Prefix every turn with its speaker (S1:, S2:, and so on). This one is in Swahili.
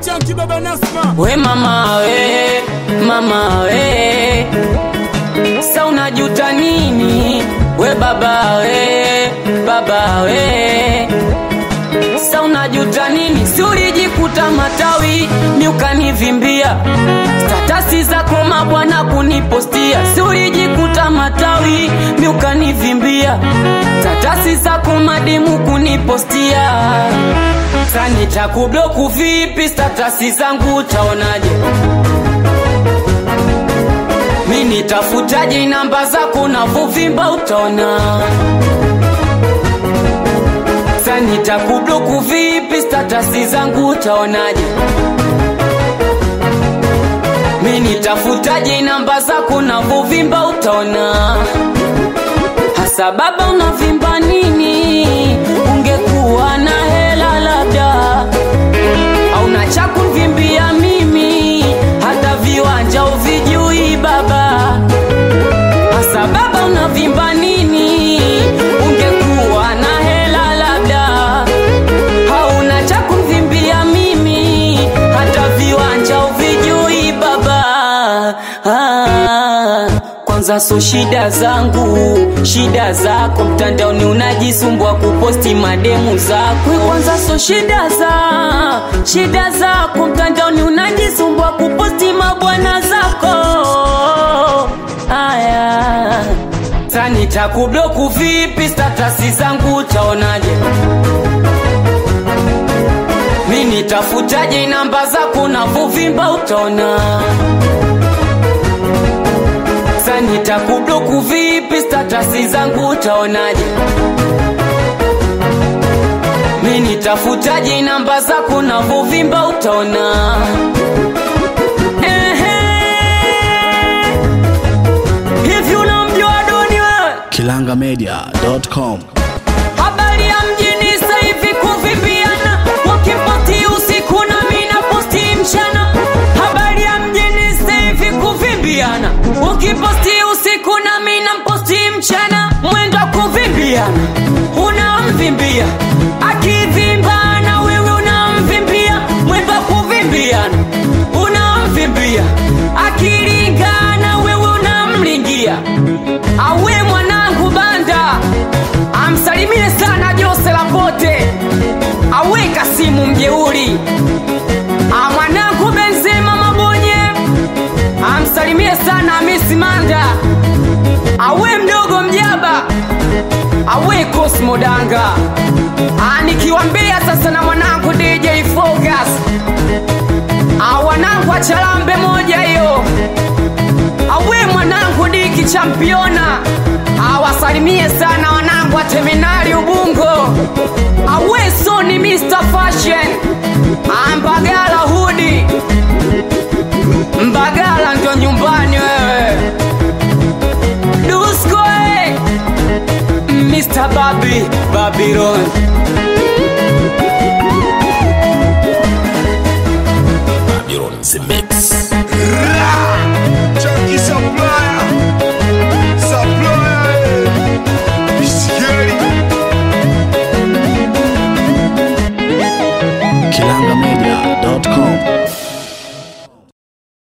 S1: Chanki baba Nasma.
S2: We mama we, mama we, sa unajuta nini? We baba we, baba we, sa unajuta nini? Si ulijikuta matawi ni ukanivimbia statasi zako mabwana kunipostia, si ulijikuta matawi mi ukanivimbia statasi zako madimu kunipostia Sasa nitakubloku vipi? Statasi zangu utaonaje? Mi nitafutaje namba zako na vuvimba utaona. Sasa nitakubloku vipi? Statasi zangu utaonaje? Mi nitafutaje namba zako na vuvimba utaona. Hasa baba unavimba nini? Ungekuwa na hela labda, au na cha kunvimbia mimi, hata viwanja uvijui baba. Hasa baba unavimba nini? Ungekuwa na hela labda, hauna cha kunvimbia mimi, hata viwanja uvijui baba. Ah, kwanza so shida zangu, shida zako mtandaoni unajisumbua kuposti mademu zako. Kwanza so shida za shida zako mtandaoni unajisumbua kuposti mabwana zako. Aya, sasa nitakubloku vipi? Statasi zangu utaonaje? Mi nitafutaje namba zako na vuvimba utaona. Sasa nitakubloku vipi? Statasi zangu utaonaje? Mi nitafutaje namba zako na vuvimba utaona. Ehe. Hivi unamjua Doni wewe?
S3: kilangamedia.com
S2: Habari ya mjini sasa hivi kuvimbiana, wakiposti usiku na mimi naposti mchana. Habari ya mjini sasa hivi kuvimbiana, ukiposti usiku na mimi namposti mchana. Mwendo wa kuvimbiana, unamvimbia akivimba na wewe unamvimbia. Mwendo wa kuvimbiana, unamvimbia akilingana, wewe unamlingia. Awe mwanangu banda amsalimie sana Jose Lapote, aweka simu mjeuri. Ah, mwanangu Benzema Mabonye, amsalimie sana Hamisi Manda, awe mdogo mjaba, awe Cosmo Danga. Ah, nikiwambia sasa na mwanangu DJ Focus, ah, wanangu achalambe moja hiyo awe mwanangu diki championa awasalimie sana wanangu wa terminali ubungo awe soni mr fashion ambagala hudi mbagala ndio nyumbani wewe duskoe mr babi babylon
S3: Babylon Zimbe